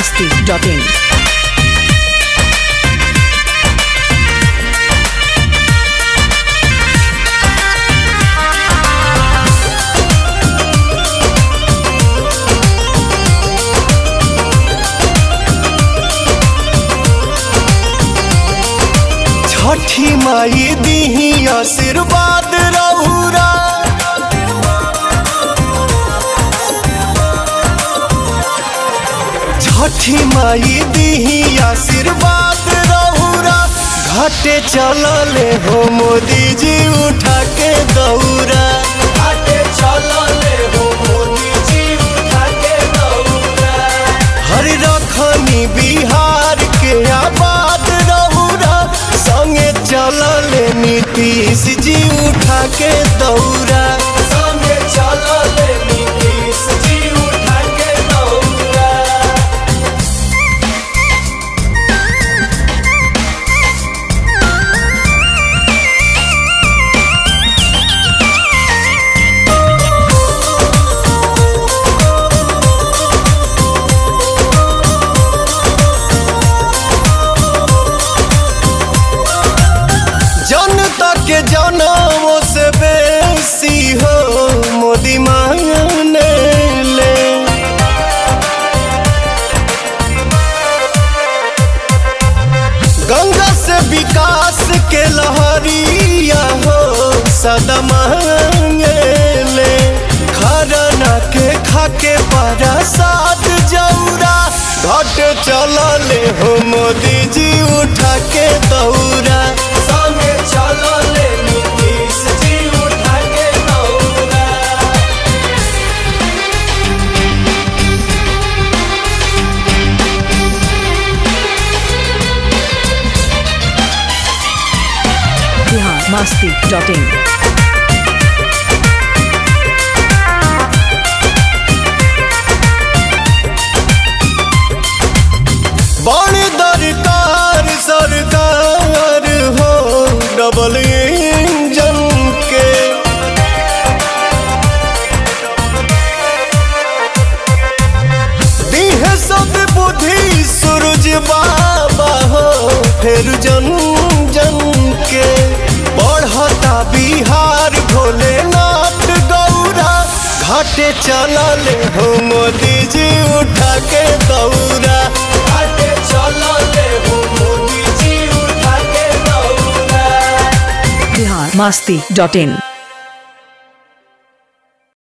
masti.in. छठी माई दीही आशीर्वाद रहुरा छठी माई दीही आशीर्वाद रहुरा घाटे चलले हो मोदी जी उठा के दौरा घाटे चलले हो मोदी जी उठा के दौरा हर रखनी बिहार के आबाद रहुरा संगे चलले नीतीश जी उठा के दौरा संगे चलले नीतीश जी उठा के दौरा जनता के जनमों से बेसी हो मोदी मांगने ले गंगा से विकास के लहरिया हो सदा मांगे ले खरना के खाके प्रसाद जौरा घट चलले हो मोदी जी उठा के दौरा संगे चलले नीतीश जी उठा के दौरा Bihar masti.in. बड़ी दरकार सरकार हो डबल इंजन के दीह सब बुद्धि सूरज बाबा हो फिर जन जन के बढ़ता बिहार भोलेनाथ गौरा घाटे चलले हो मोदी जी उठा के दौरा घाटे चलले हो मोदी जी उठा के दौरा Bihar masti.in.